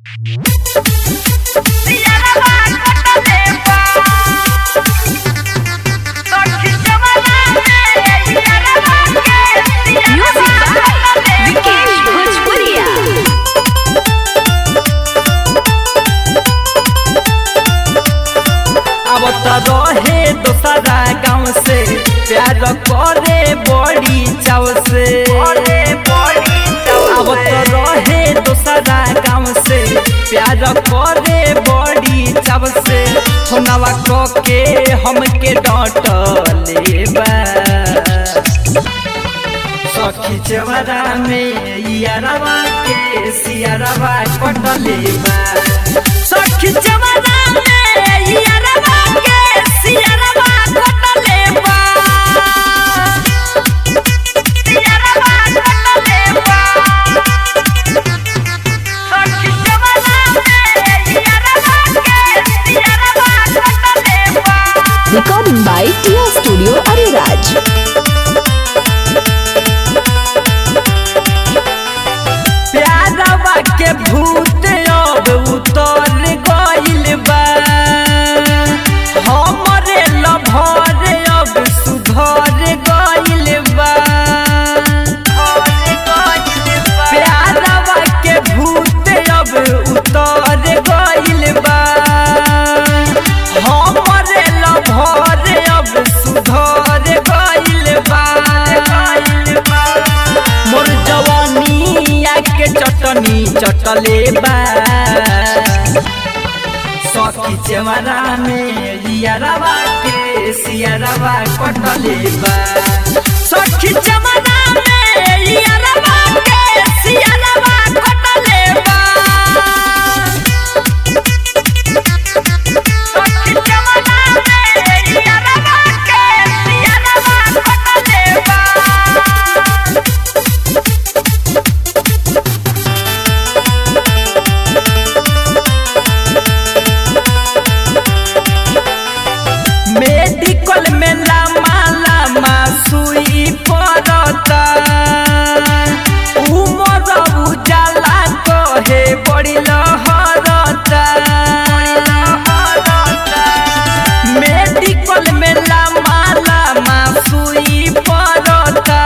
विकेश भोजपुरिया अब त रहे दोसरा गाँव से प्यार करे बड़ी चाव से अब त रहे दोसरा गाँव से प्यार करे बड़ी चाव से होनवा क के हमके डांटले बा सखी चवरा में यारवा के सियारवा कटले बा सखी चवरा में यारवा के सियारवा कटले बा सियारवा कटले बा सखी चवरा में यारवा के सियारवा कटले बा recording by Tiya studio Areraj प्यारवा के भूत अब उतर गइल बा हमरे लभर अब सुधर गइल बा प्यारवा के भूत अब उतर गइल बा हमरे लभर अब सुधर गइल बा मोर जवानिया के चटनी चटले बा सखी चेवरा में रियरवा के सियरवा कटले बा सखी चेवरा में रियरवा के सियरवा कटले बा सखी चेवरा में रियरवा के सियरवा कटले बा मेडिकल में लामा लामा सुई पड़ता उमर उजाला कहे बड़ी लहरता मेडिकल में लामा लामा सुई पड़ता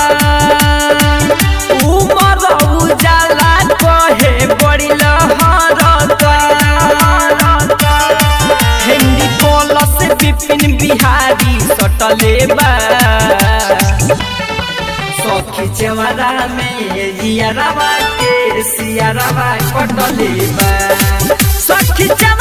उमर उजाला कहे बड़ी लहरता हिंदी पोलस विपिन बिहारी सटले बा सखी चेवरा में जियरवा के सियरवा कटले बा सखी